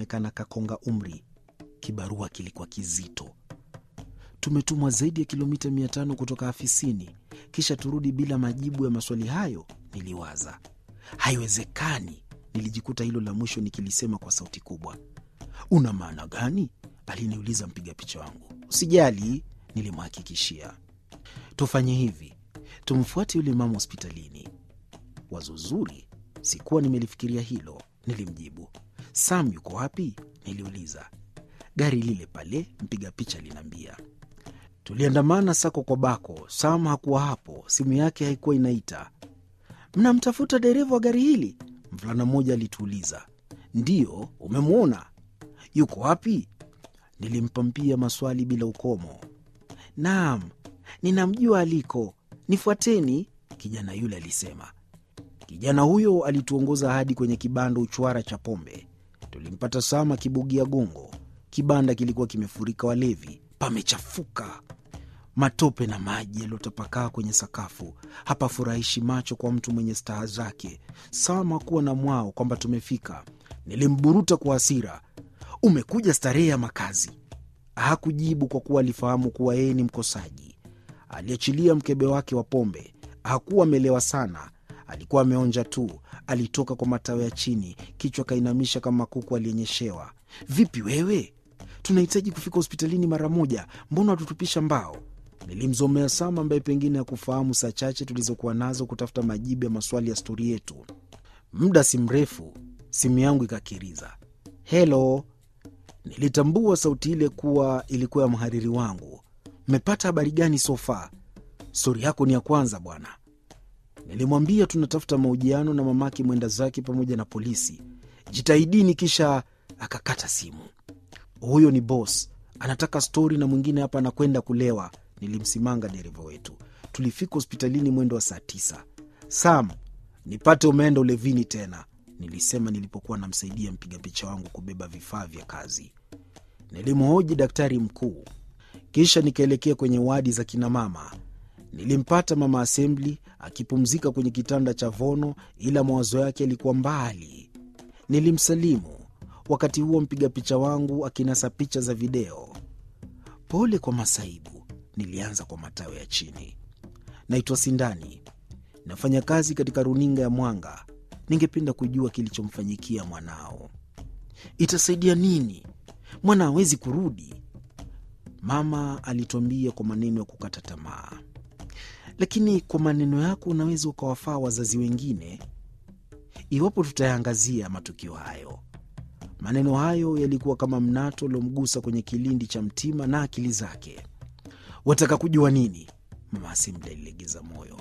alionekana kakonga umri. Kibarua kilikuwa kizito. Tumetumwa zaidi ya kilomita mia tano kutoka afisini, kisha turudi bila majibu ya maswali hayo? Niliwaza. Haiwezekani. Nilijikuta hilo la mwisho nikilisema kwa sauti kubwa. Una maana gani? aliniuliza mpiga picha wangu. Usijali, nilimhakikishia. Tufanye hivi, tumfuate yule mama hospitalini. Wazo zuri, sikuwa nimelifikiria hilo. Nilimjibu. Sam yuko wapi? Niliuliza. Gari lile pale, mpiga picha aliniambia. Tuliandamana sako kwa bako. Sam hakuwa hapo, simu yake haikuwa inaita. Mnamtafuta dereva wa gari hili? Mvulana mmoja alituuliza. Ndiyo, umemwona? Yuko wapi? Nilimpampia maswali bila ukomo. Naam, ninamjua aliko, nifuateni, kijana yule alisema. Kijana huyo alituongoza hadi kwenye kibanda uchwara cha pombe. Tulimpata Sam akibugia gongo. Kibanda kilikuwa kimefurika walevi, pamechafuka, matope na maji yaliyotapakaa kwenye sakafu. Hapafurahishi macho kwa mtu mwenye staha zake. Sam hakuwa na mwao kwamba tumefika. Nilimburuta kwa hasira, umekuja starehe ya makazi? Hakujibu kwa kuwa alifahamu kuwa yeye ni mkosaji. Aliachilia mkebe wake wa pombe. Hakuwa amelewa sana, alikuwa ameonja tu. Alitoka kwa matawi ya chini, kichwa kainamisha kama kuku aliyenyeshewa. Vipi wewe? Tunahitaji kufika hospitalini mara moja, mbona watutupisha mbao? Nilimzomea Sam ambaye pengine hakufahamu saa chache tulizokuwa nazo kutafuta majibu ya maswali ya stori yetu. Muda si mrefu simu yangu ikakiriza. Helo, nilitambua sauti ile kuwa ilikuwa ya mhariri wangu. Mmepata habari gani sofa? Stori yako ni ya kwanza bwana. Nilimwambia tunatafuta mahojiano na mamake mwenda zake pamoja na polisi. Jitahidini. Kisha akakata simu. Huyo ni boss, anataka stori na mwingine hapa anakwenda kulewa. Nilimsimanga dereva wetu. Tulifika hospitalini mwendo wa saa tisa. Sam, nipate umeenda ulevini tena, nilisema nilipokuwa namsaidia mpiga picha wangu kubeba vifaa vya kazi. Nilimhoji daktari mkuu, kisha nikaelekea kwenye wadi za kinamama. Nilimpata mama Assembly akipumzika kwenye kitanda cha vono, ila mawazo yake yalikuwa mbali. Nilimsalimu wakati huo mpiga picha wangu akinasa picha za video. Pole kwa masaibu, nilianza kwa matawi ya chini. Naitwa Sindani, nafanya kazi katika runinga ya Mwanga. Ningependa kujua kilichomfanyikia mwanao. Itasaidia nini? Mwana hawezi kurudi, mama alituambia kwa maneno ya kukata tamaa. Lakini kwa maneno yako unaweza ukawafaa wazazi wengine iwapo tutayaangazia matukio hayo. Maneno hayo yalikuwa kama mnato uliomgusa kwenye kilindi cha mtima na akili zake. Wataka kujua nini? Mama Asimda alilegeza moyo.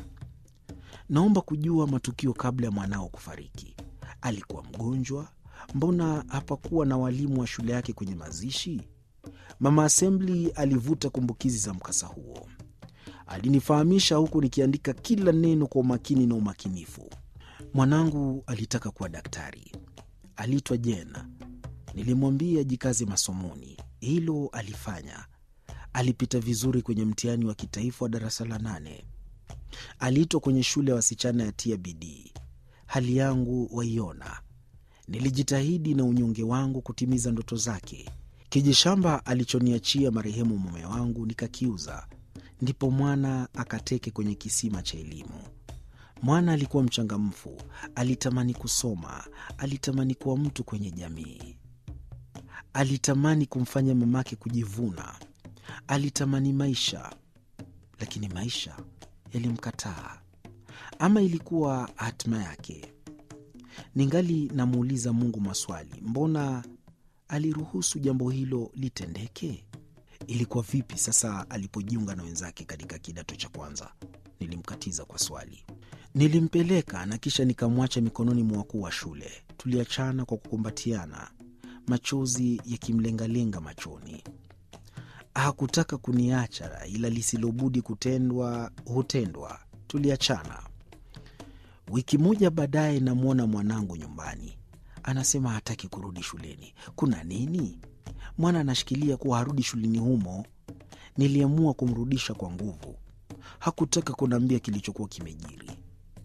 Naomba kujua matukio kabla ya mwanao kufariki. Alikuwa mgonjwa? Mbona hapakuwa na walimu wa shule yake kwenye mazishi? Mama Assembly alivuta kumbukizi za mkasa huo. Alinifahamisha huku nikiandika kila neno kwa umakini na umakinifu. Mwanangu alitaka kuwa daktari, aliitwa Jena. Nilimwambia jikaze masomoni, hilo alifanya. Alipita vizuri kwenye mtihani wa kitaifa wa darasa la nane. Aliitwa kwenye shule ya wasichana ya tia bidii. Hali yangu waiona, nilijitahidi na unyonge wangu kutimiza ndoto zake. Kijishamba alichoniachia marehemu mume wangu nikakiuza, ndipo mwana akateke kwenye kisima cha elimu. Mwana alikuwa mchangamfu, alitamani kusoma, alitamani kuwa mtu kwenye jamii, alitamani kumfanya mamake kujivuna, alitamani maisha, lakini maisha yalimkataa. Ama ilikuwa hatima yake? Ningali namuuliza Mungu maswali, mbona aliruhusu jambo hilo litendeke? Ilikuwa vipi sasa alipojiunga na wenzake katika kidato cha kwanza? Nilimkatiza kwa swali. Nilimpeleka na kisha nikamwacha mikononi mwa wakuu wa shule. Tuliachana kwa kukumbatiana, machozi yakimlengalenga machoni. Hakutaka kuniacha, ila lisilobudi kutendwa hutendwa. Tuliachana. Wiki moja baadaye, namwona mwanangu nyumbani, anasema hataki kurudi shuleni. Kuna nini? Mwana anashikilia kuwa harudi shuleni humo. Niliamua kumrudisha kwa nguvu. Hakutaka kuniambia kilichokuwa kimejiri.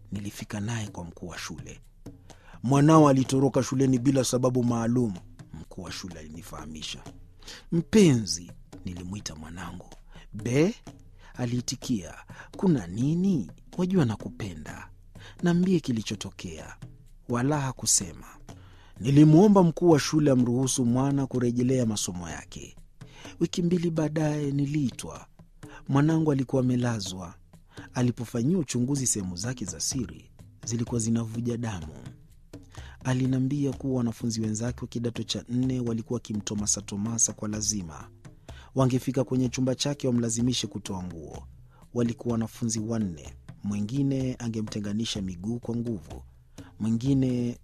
Nilifika naye kwa mkuu wa shule. Mwanao alitoroka shuleni bila sababu maalum. mkuu wa shule alinifahamisha. Mpenzi, nilimwita mwanangu. Be, aliitikia. Kuna nini? Wajua nakupenda. Naambie kilichotokea. Wala hakusema. Nilimwomba mkuu wa shule amruhusu mwana kurejelea masomo yake. Wiki mbili baadaye niliitwa. Mwanangu alikuwa amelazwa. Alipofanyiwa uchunguzi, sehemu zake za siri zilikuwa zinavuja damu. Aliniambia kuwa wanafunzi wenzake wa kidato cha nne walikuwa wakimtomasatomasa kwa lazima. Wangefika kwenye chumba chake wamlazimishe kutoa nguo. Walikuwa wanafunzi wanne. Mwingine angemtenganisha miguu kwa nguvu, mwingine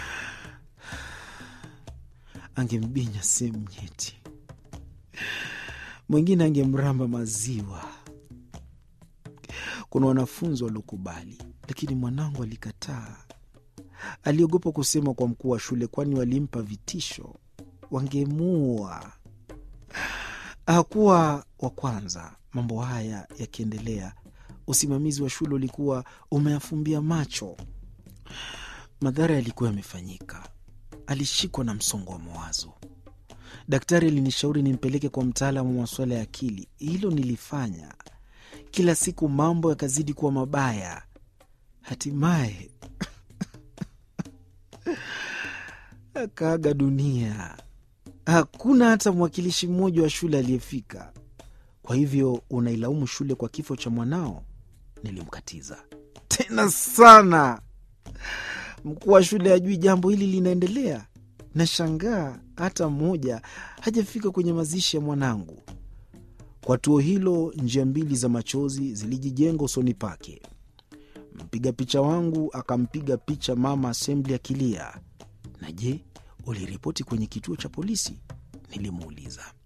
angembinya sehemu nyeti, mwingine angemramba maziwa. Kuna wanafunzi waliokubali, lakini mwanangu alikataa. Aliogopa kusema kwa mkuu wa shule, kwani walimpa vitisho, wangemuua. Hakuwa wa kwanza. Mambo haya yakiendelea, usimamizi wa shule ulikuwa umeyafumbia macho. Madhara yalikuwa yamefanyika. Alishikwa na msongo wa mawazo. Daktari alinishauri nimpeleke kwa mtaalamu wa masuala ya akili. Hilo nilifanya. Kila siku mambo yakazidi kuwa mabaya. Hatimaye akaaga dunia. Hakuna hata mwakilishi mmoja wa shule aliyefika. Kwa hivyo unailaumu shule kwa kifo cha mwanao? Nilimkatiza tena sana. Mkuu wa shule hajui jambo hili linaendelea. Nashangaa hata mmoja hajafika kwenye mazishi ya mwanangu. Kwa tuo hilo, njia mbili za machozi zilijijenga usoni pake. Mpiga picha wangu akampiga picha mama Assembly akilia. Na je, uliripoti kwenye kituo cha polisi? Nilimuuliza.